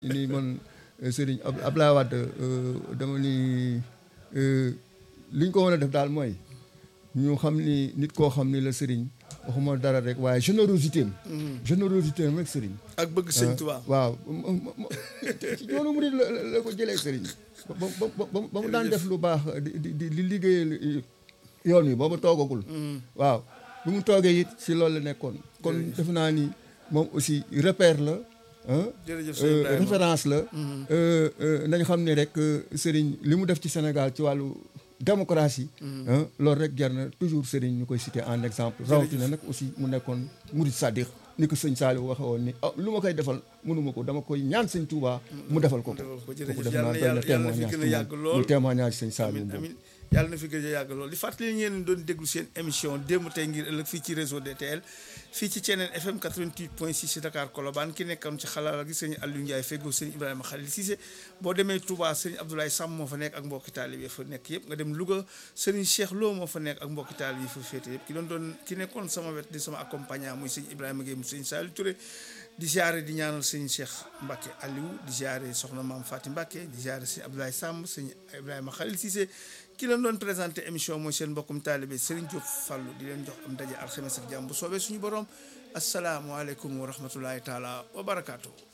ni man sëriñ Abdoulaye Wade dama ni li ñu ko mën a def daal mooy ñu xam ni nit koo xam ni la sëriñ waxuma dara rek waaye générosité am. générosité am rek sëriñ. ak bëgg sëñ Tuubaa. waaw ci yoonu murid la la ko jëlee sëriñ. ba ba ba mu daan def lu baax di di di liggéeyal yoon wi booba toogagul. waaw bu mu toogee it si loolu la nekkoon. kon def naa ni moom aussi repère la. jërëjëf référence la. nañu xam ne rek sëriñ li mu def ci Sénégal ci wàllu démocratie. loolu rek jar na toujours sëriñ ñu koy citer en exemple. rawatina nag aussi mu nekkoon murid sadiq ni ko sëñ Saliou waxe woon ni ah lu ma koy defal mënuma ko dama koy ñaan sëñ Touba mu defal ko ko. ko jërëjëf yàlla na yàlla na fi gën a yàgg lool mu témoignage sëñ Saliou amiin amiin yàlla na fi gën a yàgg lool di fàttali ngeen doon déglu seen émission démb tey ngir ëllëg fii ci réseau DTL fii ci Thiénène FM 88.6 ci Dakar Colobane ki nekkoon ci xalaat gi sëñ Aliou Ndiaye feggoo sëñ Ibrahima Khalil Cissé boo demee Touba sëñ Abdoulaye Sam moo fa nekk ak mbokki taalibe fa nekk yëpp nga dem Louga sëriñ Cheikh Lo moo fa nekk ak mbokki taalibe fa féete yëpp ki doon doon ki nekkoon sama wet di sama accompagnant muy sëñ Ibrahima Gueye mu sëñ Saliou Touré di ziare di ñaanal sëñ Cheikh Mbacke Aliou di ziare soxna maam Faty Mbacke di ziare sëñ Abdoulaye Samb sëñ Ibrahima Khalil Cissé ki leen doon présenté émission mooy seen mbokkum taalibe Serigne Diop Fallou di leen jox am daje alxames ak jàmm bu soobee suñu borom asalaamualeykum wa rahmatullahi taala wa barakaatu.